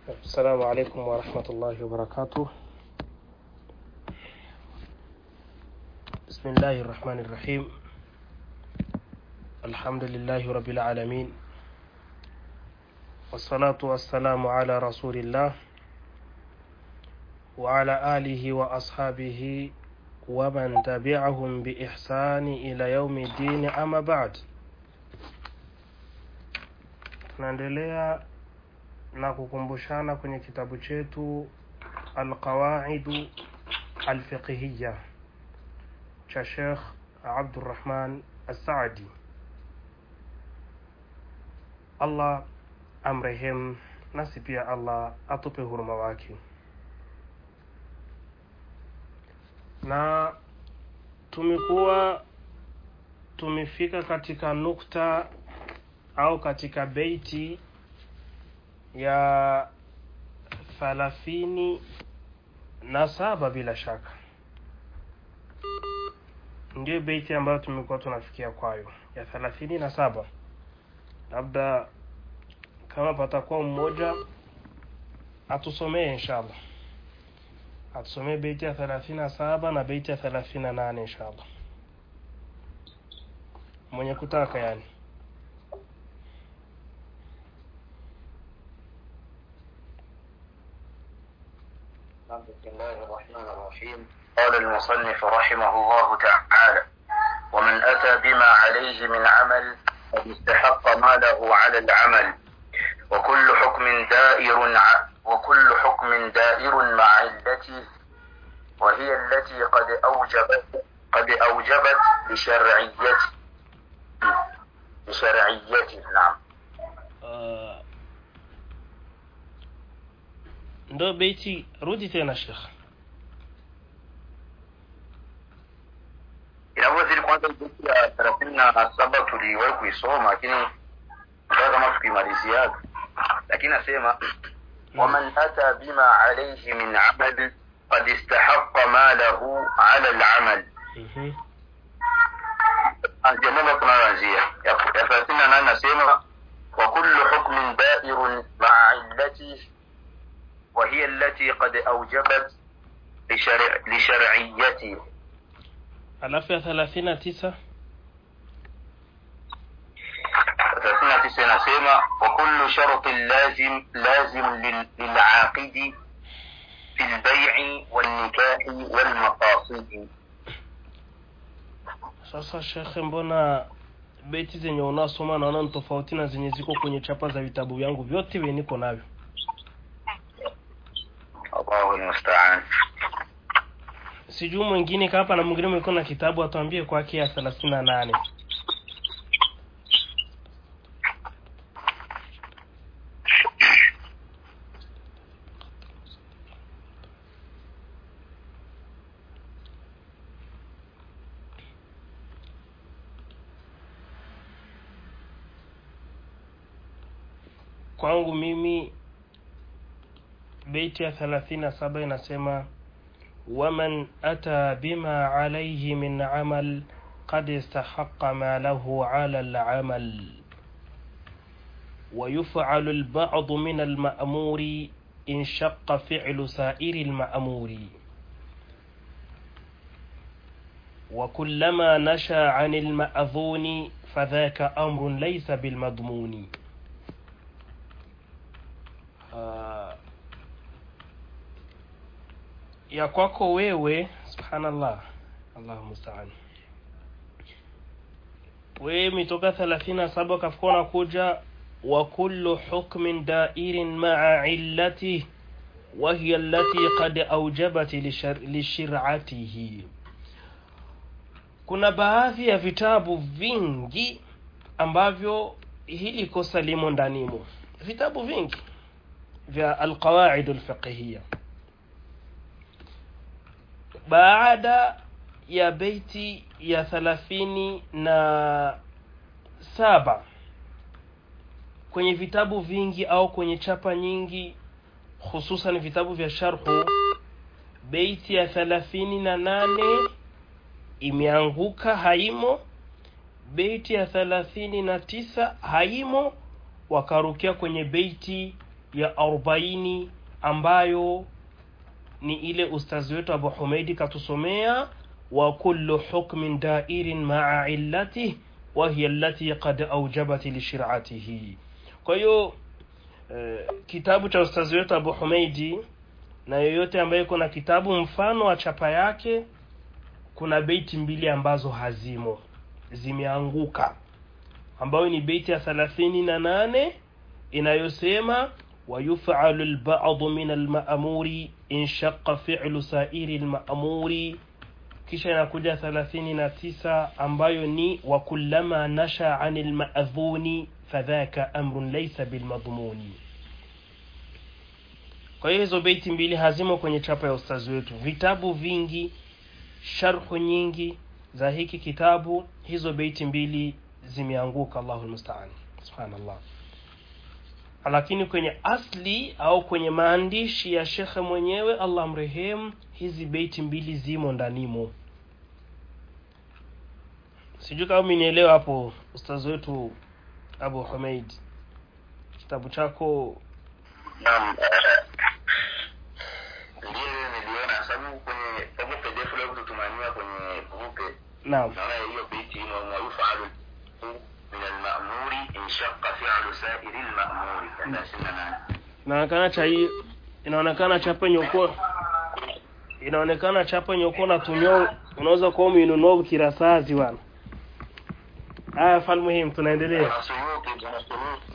السلام عليكم ورحمة الله وبركاته بسم الله الرحمن الرحيم الحمد لله رب العالمين والصلاة والسلام على رسول الله وعلى آله وأصحابه ومن تبعهم بإحسان إلى يوم الدين أما بعد tunaendelea na kukumbushana kwenye kitabu chetu alqawaidu alfiqhiya cha Sheikh Abdurrahman As-Saadi Allah amrehemu nasi pia Allah atupe huruma wake na tumekuwa tumefika katika nukta au katika beiti ya thalathini na saba bila shaka ndio beiti ambayo tumekuwa tunafikia kwayo ya thalathini na saba labda kama patakuwa mmoja atusomee inshallah atusomee beiti ya thelathini na saba na beiti ya thelathini na nane inshallah mwenye kutaka yani بسم الله الرحمن الرحيم قال المصنف رحمه الله تعالى ومن أتى بما عليه من عمل قد استحق ما له على العمل وكل حكم دائر ع- وكل حكم دائر مع علته وهي التي قد أوجبت قد أوجبت لشرعيته لشرعيته نعم uh, ndo beiti rudi tena shekh inavyozidi kwanza beti ya thelathini na saba tuliwahi kuisoma lakini kaa kama tukimaliziaga lakini nasema waman ata bima alaihi min amal qad istahaqa malahu ala lamal Mhm. jambo ambalo tunayoanzia ya ya thelathini na nane nasema wa kullu hukmin dairun maa illatihi وهي التي قد أوجبت لشرع لشرعيته alafu ya thelathini na tisa ثلاثين تسعة inasema وكل شرط لازم لازم لل- للعاقد في البيع والنكاح والمقاصد sasa shekhe mbona beti zenye unasoma naona ni tofauti na zenye ziko kwenye chapa za vitabu vyangu vyote vye niko navyo الله المستعان sijui mwingine kapa na mwingine mwiko na kitabu atuambie kwake ya thelathini na nane kwangu mimi beiti ya thelathini na saba inasema waman ata bima alaihi min amal qad istahaqa ma lahu ala alamal ويفعل البعض من المأمور إن شق فعل سائر المأمور وكلما نشا عن المأذون فذاك أمر ليس بالمضمون آه ya kwako wewe subhanallah allahu mustaan wewe mitoka thelathini na saba kafuka unakuja wa kullu hukmin dairin maa illati وهي التي قد أوجبت لشر... لشرعته kuna baadhi ya vitabu vingi ambavyo hili kosa limo ndanimo vitabu vingi vya alqawaid alfiqhiyya baada ya beiti ya thalathini na saba kwenye vitabu vingi au kwenye chapa nyingi hususan vitabu vya sharhu beiti ya thalathini na nane imeanguka haimo beiti ya thalathini na tisa haimo wakarukia kwenye beiti ya arobaini ambayo ni ile ustazi wetu abu humeidi katusomea wa kullu hukmin dairin maa illatih wahiya allati qad aujabat lishiratihi kwa hiyo eh, kitabu cha ustazi wetu abu humeidi na yoyote ambaye iko na kitabu mfano wa chapa yake kuna beiti mbili ambazo hazimo zimeanguka ambayo ni beiti ya thelathini na nane inayosema ويفعل البعض من المأمور إن شق فعل سائر المأمور kisha inakuja thelathini na tisa ambayo ni wakullama nasha ani lmadhuni fadhaka amrun laisa bilmadhmuni kwa hiyo hizo beiti mbili hazimo kwenye chapa ya ustazi wetu vitabu vingi sharhu nyingi za hiki kitabu hizo beiti mbili zimeanguka allahu lmustaan subhanallah lakini kwenye asli au kwenye maandishi ya shekhe mwenyewe allah mrehemu hizi beiti mbili zimo ndanimo sijui kama minielewa hapo ustazi wetu abu humeid kitabu chako Naam, eh, ndiyo niliona sababu kwenye kama PDF leo kututumania kwenye grupe naam naona hiyo beiti ino wayufalu min almamuri inshaqa fi'lu sa'iri almamuri katika sina nane inaonekana cha hii inaonekana chapa nyoko inaonekana chapa nyoko natumia unaweza kuwa umeinunua ukirasazi bwana haya fal muhimu tunaendelea Wanasuluki, wanasuluki.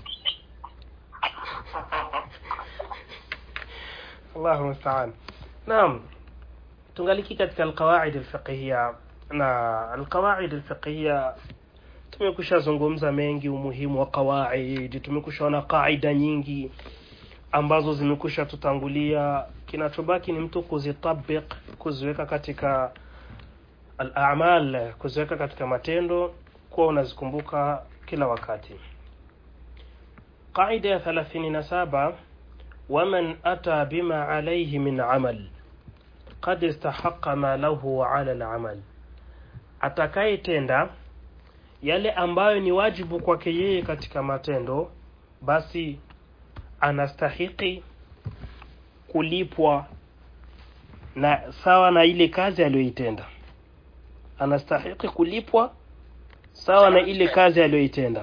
Allahu musta'an. Naam. Tungaliki katika alqawaid alfiqhiyya na alqawaid alfiqhiyya tumekusha zungumza mengi umuhimu wa qawaid, tumekushaona qaida nyingi ambazo zimekusha tutangulia. Kinachobaki ni mtu kuzitabik, kuziweka katika al-a'mal, kuziweka katika matendo, kuwa unazikumbuka kila wakati. Qaida ya 37 ومن أتى بما عليه من عمل قد استحق ما له على العمل atakayetenda yale ambayo ni wajibu kwake yeye katika matendo basi anastahiki kulipwa na sawa na ile kazi aliyoitenda anastahiki kulipwa sawa na ile kazi aliyoitenda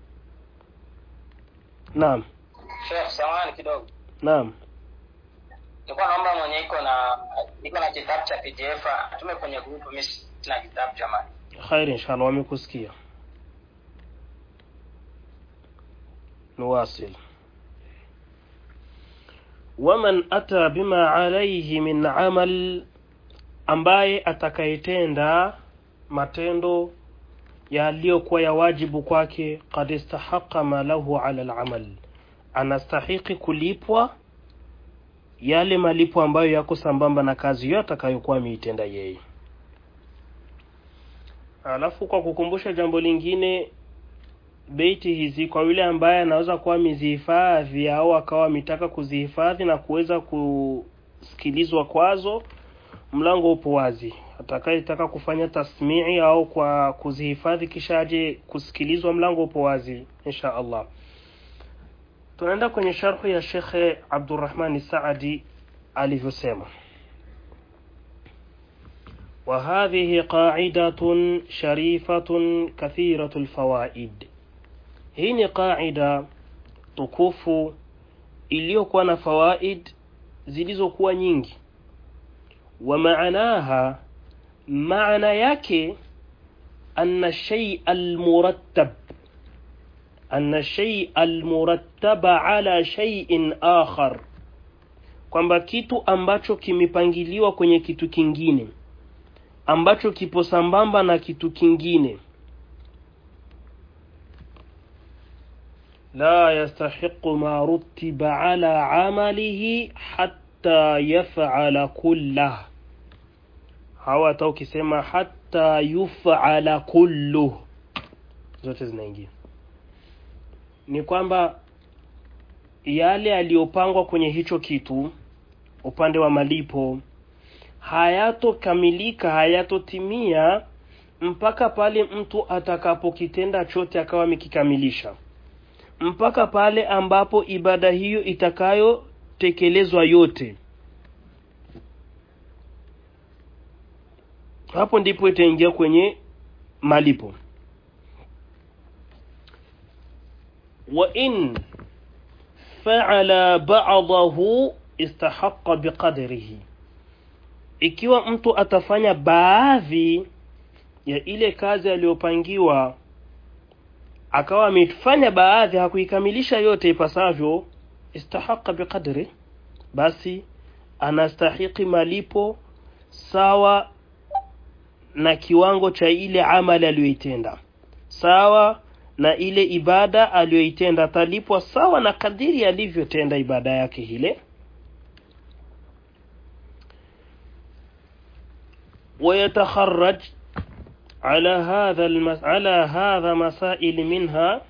naam Sheikh, samahani kidogo. naam Nilikuwa naomba mwenye iko na iko na kitabu cha PDF atume kwenye group. Mimi sina kitabu jamani. khair inshallah wamekusikia نواصل ومن أتى بما عليه من عمل ambaye atakayetenda matendo yaliyokuwa ya wajibu kwake qad istahaqa ma lahu ala alamal anastahiki kulipwa yale malipo ambayo yako sambamba na kazi hiyo atakayokuwa ameitenda yeye alafu kwa kukumbusha jambo lingine beiti hizi kwa yule ambaye anaweza kuwa amezihifadhi au akawa ametaka kuzihifadhi na kuweza kusikilizwa kwazo mlango upo wazi atakayetaka kufanya tasmii au kwa kuzihifadhi kisha aje kusikilizwa mlango upo wazi insha allah tunaenda kwenye sharhu ya shekhe abdurrahmani saadi alivyosema وهذه قاعدة شريفة كثيرة الفوائد hii ni qaida tukufu iliyokuwa na fawaid zilizokuwa nyingi wa maanaha maana yake anna shay almurattab anna shay almurattaba ala shay'in akhar kwamba kitu ambacho kimepangiliwa kwenye kitu kingine ambacho kipo sambamba na kitu kingine la yastahiqu ma rutiba ala amalihi hatta yaf'ala kullah hawa hata ukisema hatta yuf'ala kulluh zote zinaingia ni kwamba yale yaliyopangwa kwenye hicho kitu upande wa malipo hayatokamilika hayatotimia mpaka pale mtu atakapokitenda chote akawa amekikamilisha mpaka pale ambapo ibada hiyo itakayotekelezwa yote hapo ndipo itaingia kwenye malipo wa in fa'ala ba'dahu istahaqqa biqadrihi ikiwa mtu atafanya baadhi ya ile kazi aliyopangiwa akawa amefanya baadhi hakuikamilisha yote ipasavyo istahaqa biqadri basi anastahiki malipo sawa na kiwango cha ile amali aliyoitenda sawa na ile ibada aliyoitenda atalipwa sawa na kadiri alivyotenda ibada yake ile ويتخرج على هذا المس... على هذا مسائل منها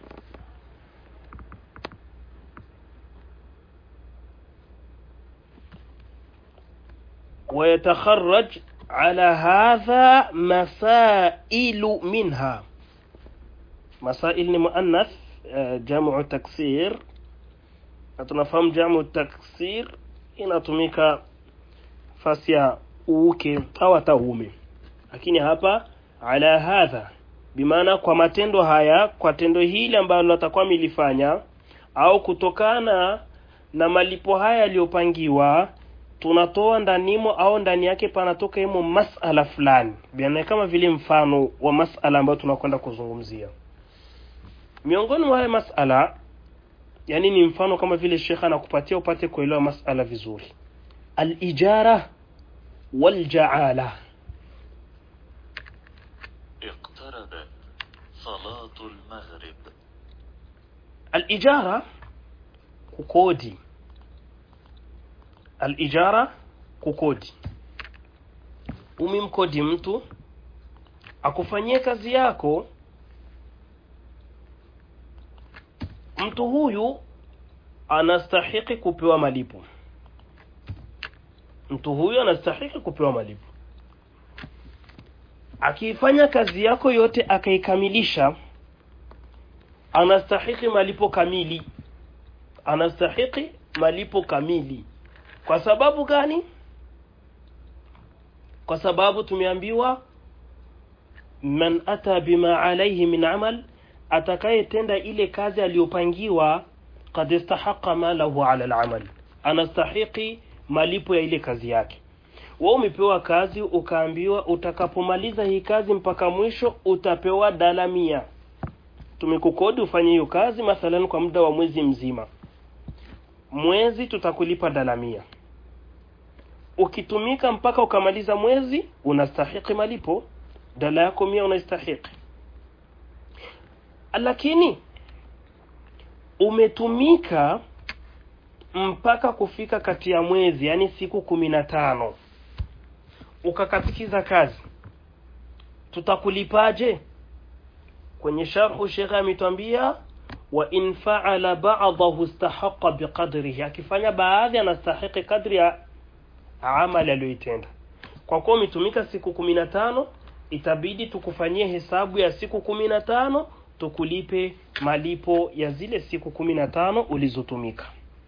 ويتخرج على هذا مسائل منها مسائل مؤنث جمع تكسير tunafahamu jamu taksir inatumika fasi ya uke au hata uume lakini hapa ala hadha bimaana kwa matendo haya kwa tendo hili ambalo atakuwa milifanya au kutokana na malipo haya yaliyopangiwa tunatoa ndanimo au ndani yake panatoka imo masala fulani biana kama vile mfano wa masala ambayo tunakwenda kuzungumzia miongoni mwa haya masala yani ni mfano kama vile shekha anakupatia upate kuelewa masala vizuri al-ijara wal-ja'ala اقتربت صلاة المغرب al-ijara kukodi al-ijara kukodi umimkodi mtu akufanyie kazi yako mtu huyu anastahiki kupewa malipo mtu huyu anastahiki kupewa malipo akiifanya kazi yako yote akaikamilisha anastahiki malipo kamili anastahiki malipo kamili kwa sababu gani kwa sababu tumeambiwa man ata bima alayhi min amal atakayetenda ile kazi aliyopangiwa kad istahaqa malahu ala al-amal anastahiki malipo ya ile kazi yake wewe umepewa kazi ukaambiwa utakapomaliza hii kazi mpaka mwisho utapewa dala mia tumekukodi ufanye hiyo kazi mathalan kwa muda wa mwezi mzima mwezi tutakulipa dala mia ukitumika mpaka ukamaliza mwezi unastahiki malipo dala yako mia unastahiki lakini umetumika mpaka kufika kati ya mwezi yani siku kumi na tano ukakatikiza kazi tutakulipaje kwenye sharhu shekhe ametwambia wa in faala ba'dahu istahaqa biqadrihi akifanya baadhi anastahiki kadri ya amali aliyoitenda kwa kuwa umetumika siku kumi na tano itabidi tukufanyie hesabu ya siku kumi na tano tukulipe malipo ya zile siku kumi na tano ulizotumika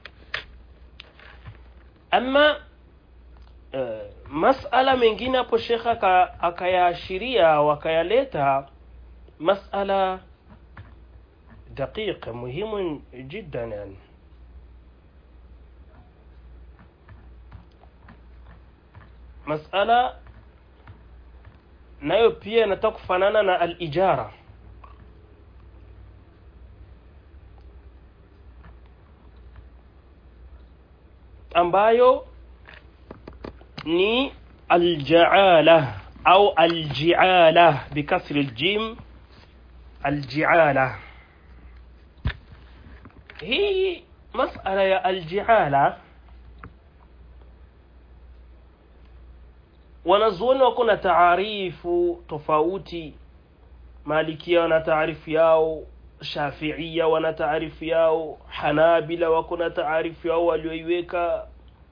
ama uh, masala mengine hapo shekha akayaashiria wakayaleta masala daqiq muhimu jiddan yani masala nayo pia inataka kufanana na al-ijara ambayo ni aljaala au aljiala bikasri aljim aljiala hii masala ya aljiala wanazuoni wako na taarifu tofauti malikia wana taarifu yao shafiia wana taarifu yao hanabila wako na taarifu yao walioiweka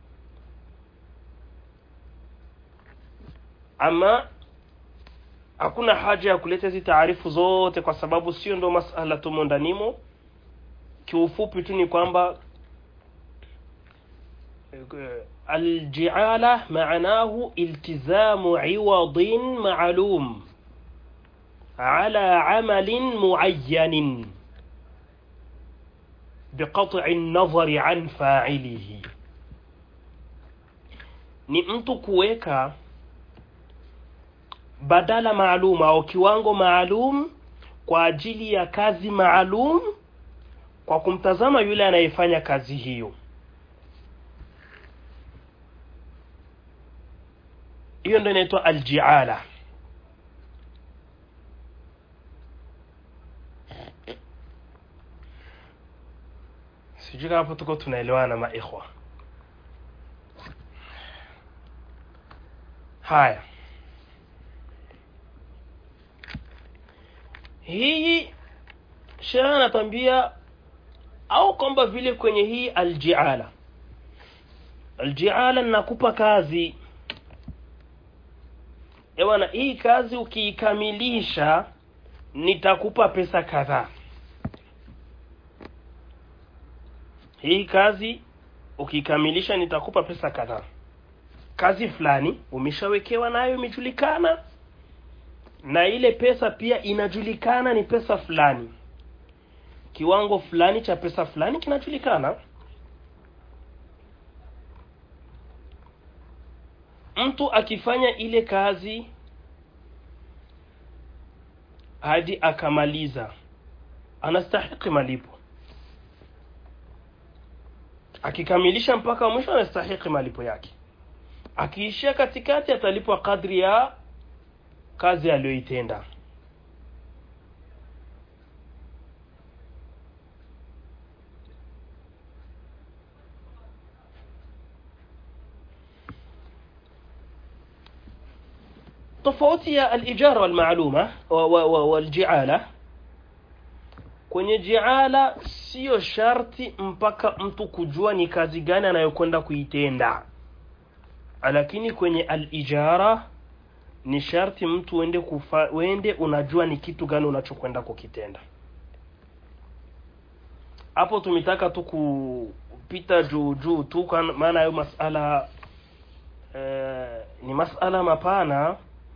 ama hakuna haja ya kuleta hizi taarifu zote kwa sababu sio ndo masala tumo ndanimo kiufupi tu ni kwamba eh, aljiala maanahu iltizamu iwadin maalum ala amalin muayyanin بقطع النظر عن فاعله ni mtu kuweka badala maalum au kiwango maalum kwa ajili ya kazi maalum kwa kumtazama yule anayefanya kazi hiyo hiyo ndio inaitwa aljiala sijui kama hapo tuko tunaelewana maikhwa haya hii sheria anatambia au kwamba vile kwenye hii aljiala aljiala nakupa kazi ewana hii kazi ukiikamilisha nitakupa pesa kadhaa hii kazi ukikamilisha nitakupa pesa kadhaa kazi fulani umeshawekewa nayo imejulikana na ile pesa pia inajulikana ni pesa fulani kiwango fulani cha pesa fulani kinajulikana mtu akifanya ile kazi hadi akamaliza anastahiki malipo akikamilisha mpaka mwisho anastahiki malipo yake akiishia katikati atalipwa kadri ya kazi aliyoitenda tofauti ya alijara walmaaluma wa- wa- wa- waljiala kwenye jiala siyo sharti mpaka mtu kujua ni kazi gani anayokwenda kuitenda lakini kwenye alijara ni sharti mtu uende kufa, uende unajua ni kitu gani unachokwenda kukitenda hapo tumetaka tu kupita juu juu tu kwa maana hayo masala eh, ni masala mapana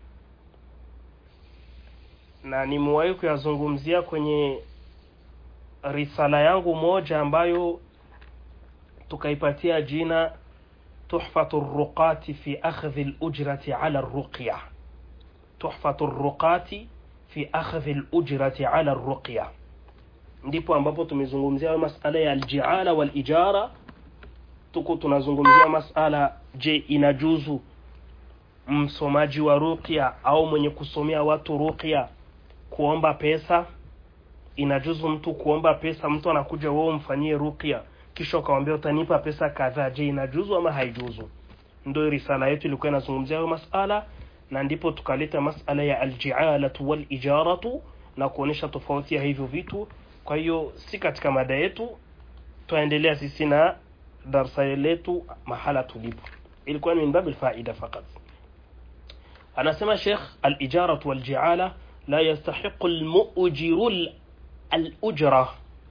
na nimewahi kuyazungumzia kwenye risala yangu moja ambayo tukaipatia jina tuhfatu ruqati fi akhdhi lujrati ala ruqya tuhfatu ruqati fi akhdhi lujrati ala ruqya ndipo ambapo tumezungumzia hayo masala ya aljiala walijara tuko tunazungumzia masala je inajuzu msomaji wa ruqya au mwenye kusomea watu ruqya kuomba pesa inajuzu mtu kuomba pesa mtu anakuja wewe umfanyie ruqya kisha ukamwambia utanipa pesa kadhaa je inajuzu ama haijuzu ndio risala yetu ilikuwa inazungumzia hayo masala na ndipo tukaleta masala ya aljialatu walijaratu na kuonesha tofauti ya hivyo vitu kwa hiyo si katika mada yetu twaendelea sisi na darsa letu mahala tulipo ilikuwa ni min babil faida fakat anasema Sheikh al-ijaratu wal-ji'ala la yastahiqu al-mu'jiru al- al-ujra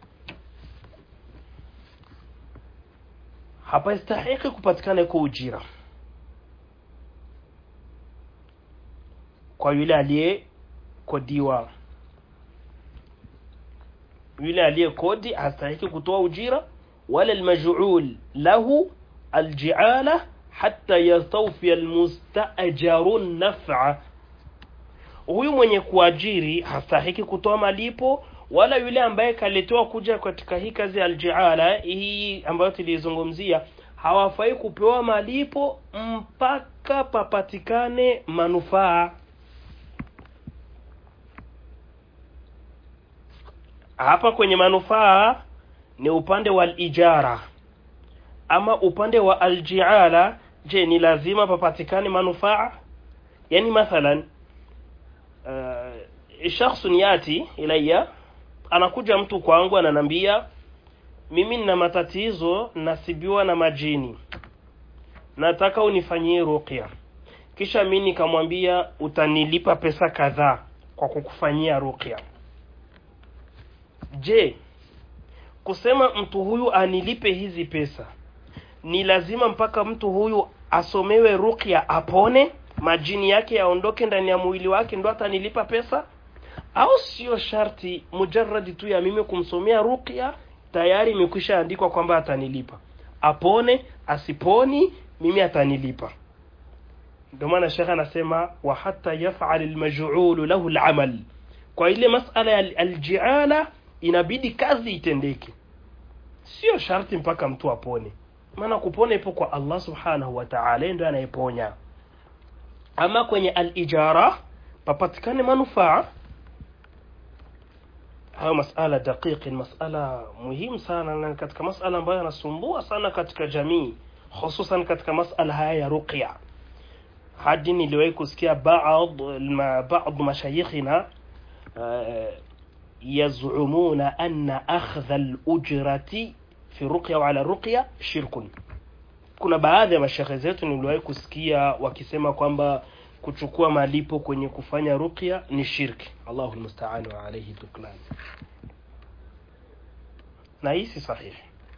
hapastahiki kupatikana kwa ujira kwa yule aliyekodiwa yule aliyekodi hastahiki kutoa ujira wala almaj'ul lahu alji'ala hatta yastawfi almustajaru naf'a huyu mwenye kuajiri hastahiki kutoa malipo wala yule ambaye kaletewa kuja katika hii kazi ya aljiala hii ambayo tulizungumzia hawafai kupewa malipo mpaka papatikane manufaa hapa kwenye manufaa ni upande wa ijara ama upande wa aljiala je ni lazima papatikane manufaa yani mathalan uh, shakhsun yati ilayya anakuja mtu kwangu ananambia mimi nina matatizo nasibiwa na majini nataka unifanyie ruqya kisha mimi nikamwambia utanilipa pesa kadhaa kwa kukufanyia ruqya je kusema mtu huyu anilipe hizi pesa ni lazima mpaka mtu huyu asomewe ruqya apone majini yake yaondoke ndani ya mwili wake ndo atanilipa pesa au sio sharti mujarradi tu ya mimi kumsomea ruqya tayari imekwisha andikwa kwamba atanilipa apone asiponi mimi atanilipa ndio maana shekhe anasema wa hata yaf'al almaj'ul lahu al'amal kwa ile masala ya aljiala inabidi kazi itendeke sio sharti mpaka mtu apone maana kupona ipo kwa Allah subhanahu wa ta'ala ndio anayeponya ama kwenye alijara papatikane manufaa hayo masala daqiqi masala muhimu sana na katika masala ambayo yanasumbua sana katika jamii hususan katika masala haya ya ruqya hadi niliwahi kusikia baadhi ma, baadhi mashayikhina uh, yazumuna anna akhdha al-ujrati fi ruqya wa ala ruqya shirkun kuna baadhi ya mashekhe zetu niliwahi kusikia wakisema kwamba kuchukua malipo kwenye kufanya ruqya ni shirki Allahu almusta'an wa alayhi tuklan na hii si sahihi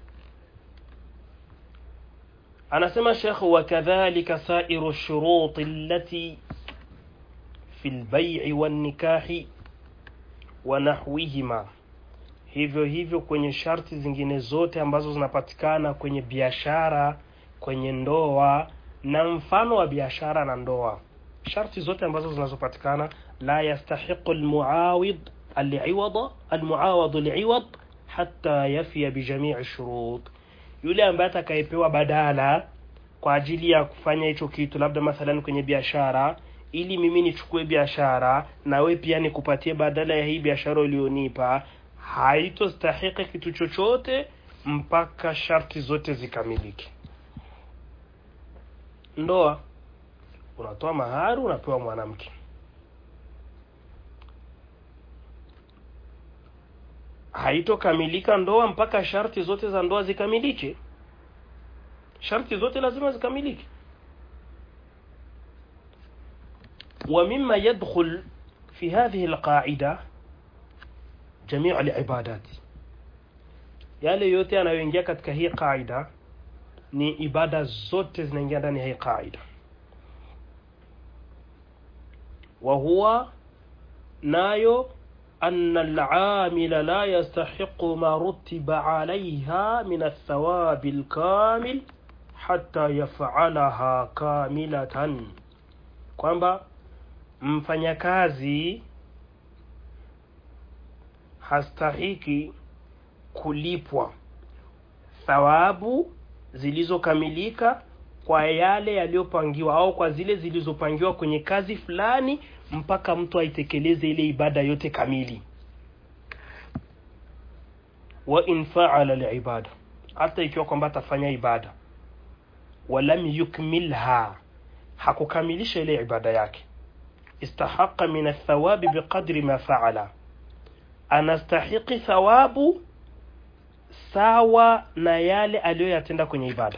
anasema Sheikh wa kadhalika sairu shurut allati fi al-bay' wan-nikahi wa nahwihima hivyo hivyo kwenye sharti zingine zote ambazo zinapatikana kwenye biashara kwenye ndoa na mfano wa biashara na ndoa sharti zote ambazo zinazopatikana la yastahiqu almuawid aliwada almuawad aliwad hatta yafiya bijamii shurut yule ambaye atakayepewa badala kwa ajili ya kufanya hicho kitu labda mathalan kwenye biashara ili mimi nichukue biashara na we pia nikupatie badala ya hii biashara ulionipa haitostahiki kitu chochote mpaka sharti zote zikamilike ndoa unatoa mahari unapewa mwanamke haitokamilika ndoa mpaka sharti zote za ndoa zikamilike sharti zote lazima zikamilike ومما يدخل في هذه القاعدة جميع العبادات yale yote yanayoingia katika hii qaida ni ibada zote zinaingia ndani ya hii qaida wa huwa nayo أن العامل لا يستحق ما رتب عليها من الثواب الكامل حتى يفعلها كاملة kwamba mfanyakazi hastahiki kulipwa thawabu zilizokamilika kwa yale yaliyopangiwa au kwa zile zilizopangiwa kwenye kazi fulani mpaka mtu aitekeleze ile ibada yote kamili wa in fa'ala liibada hata ikiwa kwamba atafanya ibada walam yukmilha hakukamilisha ile ibada yake istahaqa min athawabi biqadri ma fa'ala anastahiqi thawabu sawa na yale aliyoyatenda kwenye ibada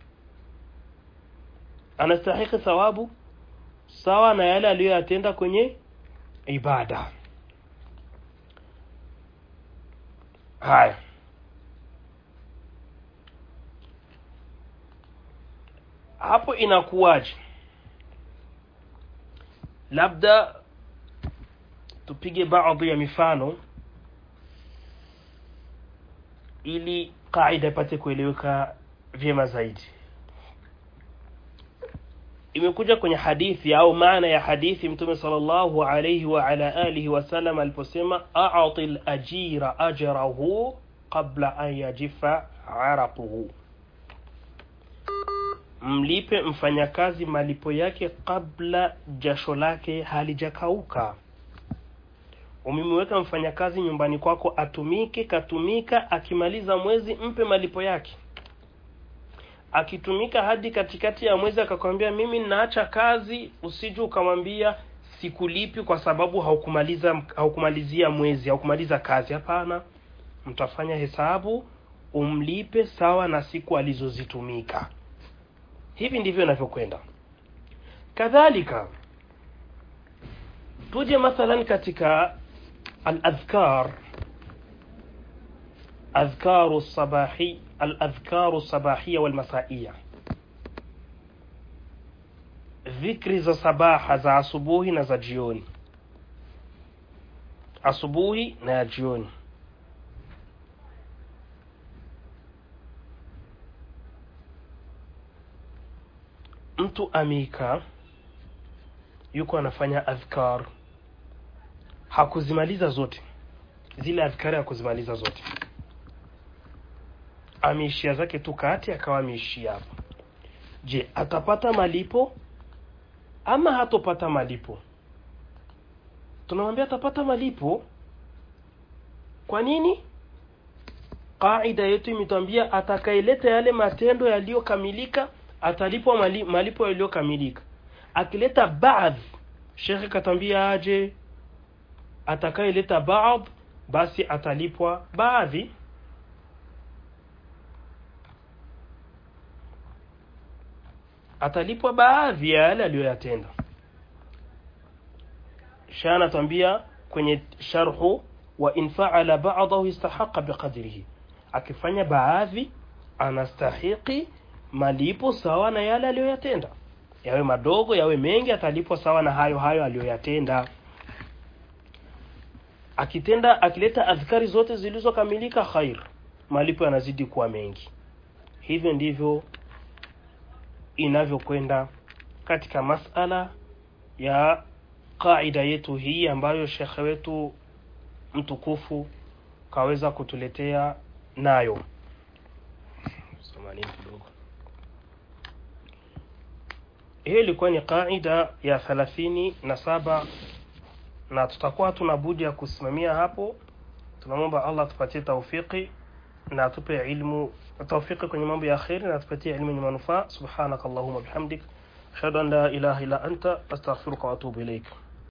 anastahiki thawabu sawa na yale aliyoyatenda kwenye ibada haya hapo inakuwaje labda tupige baadhi ya mifano ili kaida ipate kueleweka vyema zaidi imekuja kwenye hadithi au maana ya hadithi mtume sallallahu alayhi wa ala alihi wasallam aliposema a'ti al-ajira ajrahu qabla an yajifa araquhu mlipe mfanyakazi malipo yake kabla jasho lake halijakauka umemweka mfanyakazi nyumbani kwako atumike katumika akimaliza mwezi mpe malipo yake akitumika hadi katikati ya mwezi akakwambia mimi naacha kazi usije ukamwambia sikulipi kwa sababu haukumaliza haukumalizia mwezi haukumaliza kazi hapana mtafanya hesabu umlipe sawa na siku alizozitumika hivi ndivyo inavyokwenda kadhalika tuje mathalan katika al-adhkar adhkaru sabahi al-adhkaru sabahia wal masaia dhikri za sabaha za asubuhi na za jioni asubuhi na ya jioni mtu amika yuko anafanya adhkar hakuzimaliza zote zile adhkari hakuzimaliza zote ameishia zake tu kati akawa ameishia hapo je atapata malipo ama hatopata malipo tunamwambia atapata malipo kwa nini qaida yetu imetwambia atakayeleta yale matendo yaliyokamilika atalipwa mali, malipo yaliyokamilika akileta baadhi shekhe katambia aje atakayeleta baadhi basi atalipwa baadhi atalipwa baadhi ya yale aliyoyatenda sha anatwambia kwenye sharhu wa in faala ba'dahu istahaqa biqadrihi akifanya baadhi anastahiki malipo sawa na yale aliyoyatenda yawe madogo yawe mengi atalipwa sawa na hayo hayo aliyoyatenda akitenda akileta adhkari zote zilizokamilika khair malipo yanazidi kuwa mengi hivyo ndivyo inavyokwenda katika masala ya qaida yetu hii ambayo shekhe wetu mtukufu kaweza kutuletea nayo Samahani kidogo hiyo ilikuwa ni qaida ya thelathini na saba na tutakuwa tuna budi ya kusimamia hapo tunamwomba allah tupatie taufiki na atupe ilmu taufiki kwenye mambo ya kheri na atupatie ilmu yenye manufaa subhanaka allahuma bihamdik ashhadu an la ilaha illa anta astaghfiruka wa atubu ilaik